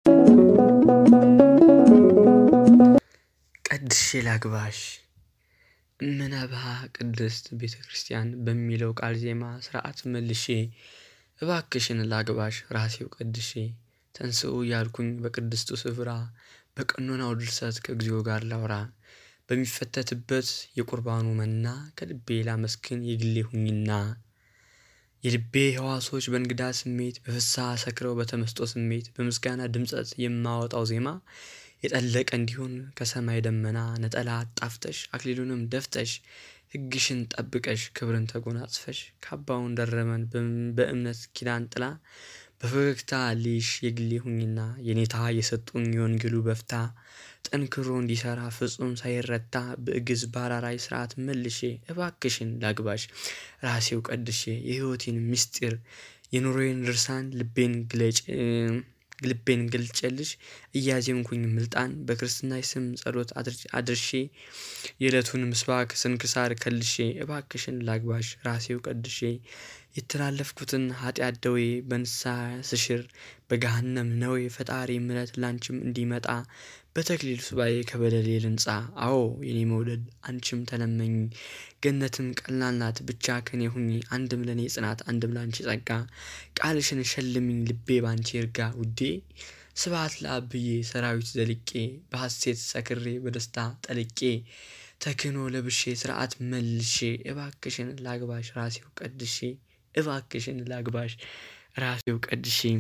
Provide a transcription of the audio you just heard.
ቀድሼ ላግባሽ እምነብሃ ቅድስት ቤተ ክርስቲያን በሚለው ቃል ዜማ ስርዓት መልሼ እባክሽን ላግባሽ ራሴው ቀድሼ ተንሥኡ እያልኩኝ በቅድስቱ ስፍራ በቀኖናው ድርሰት ከእግዚኦ ጋር ላውራ በሚፈተትበት የቁርባኑ መና ከልቤ ላመስግን የግሌ ሁኚና የልቤ ሕዋሶች በእንግዳ ስሜት በፍስሐ ሰክረው በተመስጦ ስሜት በምስጋና ድምጸት የማወጣው ዜማ የጠለቀ እንዲሆን ከሰማይ ደመና ነጠላ አጣፍተሽ አክሊሉንም ደፍተሽ ሕግሽን ጠብቀሽ ክብርን ተጎናጽፈሽ ካባውን ደረበን በእምነት ኪዳን ጥላ በፈገግታ ልይሽ የግሌ ሁኚና የኔታ የሰጡኝ የወንጌሉ በፍታ ጠንክሮ እንዲሠራ ፍጹም ሳይረታ በእግዝ ባራራይ ስርዓት መልሼ እባክሽን ላግባሽ ራሴው ቀድሼ የሕይወቴን ምስጢር የኑሮዬን ድርሳን ልቤን ግለጭ ልቤን ገልጬልሽ እያዜምኩኝ ምልጣን በክርስትናሽ ስም ጸሎት አድርሼ የእለቱን ምስባክ ስንክሳር ከልሼ እባክሽን ላግባሽ ራሴው ቀድሼ የተላለፍኩትን ኃጢአት ደዌ በንስሐ ስሽር በገሃነም ነዌ ፈጣሪ ምሕረት ላንቺም እንዲመጣ በተክሊል ሱባኤ ከበደሌ ልንጻ አዎ የኔ መውደድ አንቺም ተለመኝ ገነትም ቀላል ናት ብቻ ከኔ ሁኚ አንድም ለኔ ጽናት አንድም ላንቺ ጸጋ ቃልሽን ሸልሚኝ ልቤ ባንቺ ይርጋ ውዴ ስብሐት ለአብ ብዬ ሰራዊት ዘልቄ በሐሴት ሰክሬ በደስታ ጠልቄ ተክህኖ ለብሼ ስርዓት መልሼ እባክሽን ላግባሽ ራሴው ቀድሼ እባክሽን ላግባሽ ራሴው ቀድሼ